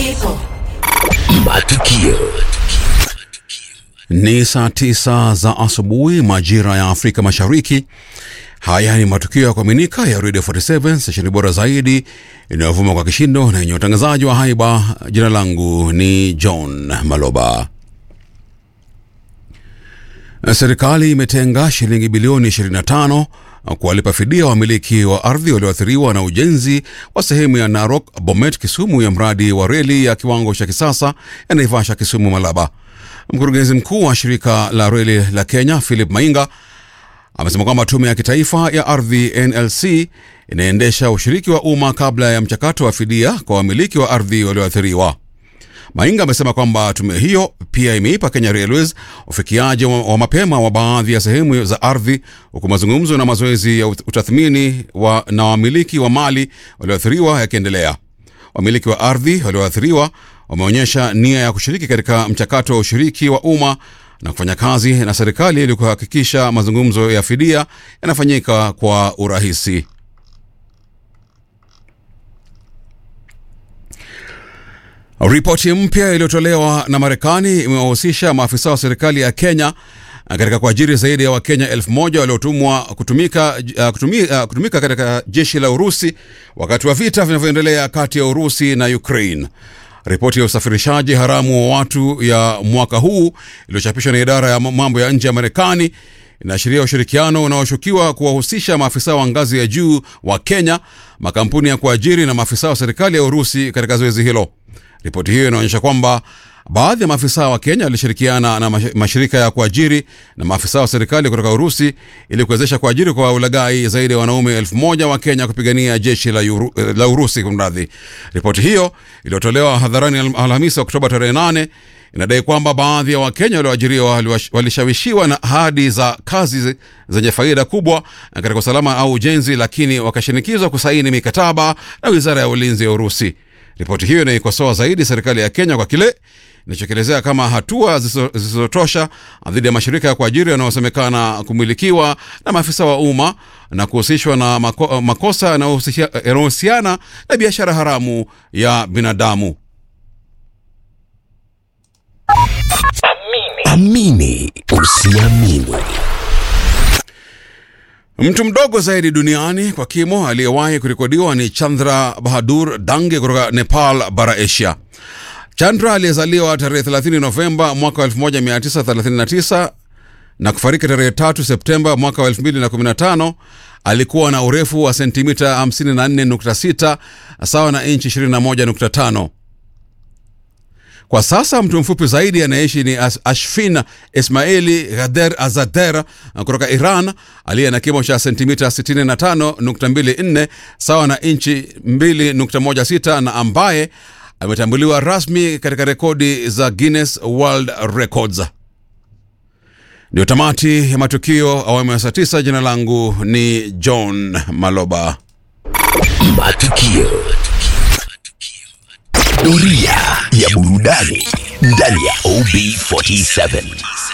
Matukio. Ni saa tisa za asubuhi majira ya Afrika Mashariki. Haya ni matukio ya kuaminika ya Radio 47 stesheni bora zaidi inayovuma kwa kishindo na yenye utangazaji wa haiba. Jina langu ni John Maloba. Serikali imetenga shilingi bilioni 25 kuwalipa fidia wamiliki wa ardhi walioathiriwa na ujenzi wa sehemu ya Narok Bomet Kisumu ya mradi wa reli ya kiwango cha kisasa ya Naivasha Kisumu Malaba. Mkurugenzi mkuu wa shirika la reli la Kenya Philip Mainga amesema kwamba tume ya kitaifa ya ardhi NLC inaendesha ushiriki wa umma kabla ya mchakato wa fidia kwa wamiliki wa ardhi walioathiriwa. Mainga amesema kwamba tume hiyo pia imeipa Kenya Railways ufikiaji wa, wa mapema wa baadhi ya sehemu za ardhi, huku mazungumzo na mazoezi ya utathmini wa, na wamiliki wa mali walioathiriwa yakiendelea. Wamiliki wa ardhi walioathiriwa wameonyesha nia ya kushiriki katika mchakato wa ushiriki wa umma na kufanya kazi na serikali ili kuhakikisha mazungumzo ya fidia yanafanyika kwa urahisi. Ripoti mpya iliyotolewa na Marekani imewahusisha maafisa wa serikali ya Kenya katika kuajiri zaidi ya Wakenya elfu moja waliotumwa kutumika, uh, kutumi, uh, kutumika katika jeshi la Urusi wakati wa vita vinavyoendelea kati ya Urusi na Ukraine. Ripoti ya usafirishaji haramu wa watu ya mwaka huu iliyochapishwa na idara ya mambo ya nje ya Marekani inaashiria ushirikiano unaoshukiwa kuwahusisha maafisa wa ngazi ya juu wa Kenya, makampuni ya kuajiri na maafisa wa serikali ya Urusi katika zoezi hilo. Ripoti hiyo inaonyesha kwamba baadhi ya maafisa wa Kenya walishirikiana na mashirika ya kuajiri na maafisa wa serikali kutoka Urusi ili kuwezesha kuajiri kwa ulaghai zaidi ya wanaume elfu moja wa Kenya kupigania jeshi la, Uru, la Urusi. Kumradhi, ripoti hiyo iliyotolewa hadharani Alhamisi Oktoba tarehe 8 inadai kwamba baadhi ya Wakenya walioajiriwa walishawishiwa na ahadi za kazi zenye faida kubwa katika usalama au ujenzi, lakini wakashinikizwa kusaini mikataba na wizara ya ulinzi ya Urusi. Ripoti hiyo inaikosoa zaidi serikali ya Kenya kwa kile inachokielezea kama hatua zisizotosha dhidi ya mashirika ya kuajiri yanayosemekana kumilikiwa na maafisa wa umma na kuhusishwa na mako, makosa yanayohusiana na biashara haramu ya binadamu. Amini usiamini. Mtu mdogo zaidi duniani kwa kimo aliyewahi kurekodiwa ni Chandra Bahadur Dange kutoka Nepal, bara Asia. Chandra aliyezaliwa tarehe 30 Novemba mwaka 1939 na kufariki tarehe 3 Septemba mwaka 2015 alikuwa na urefu wa sentimita 54.6 sawa na inchi 21.5. Kwa sasa mtu mfupi zaidi anayeishi ni Ashfin Ismaili Ghader Azader kutoka Iran aliye na kimo cha sentimita 65.24 sawa na inchi 2.16 na ambaye ametambuliwa rasmi katika rekodi za Guinness World Records. Ndio tamati ya matukio awamu ya saa tisa. Jina langu ni John Maloba. Matukio. Doria ya burudani ndani ya OB47.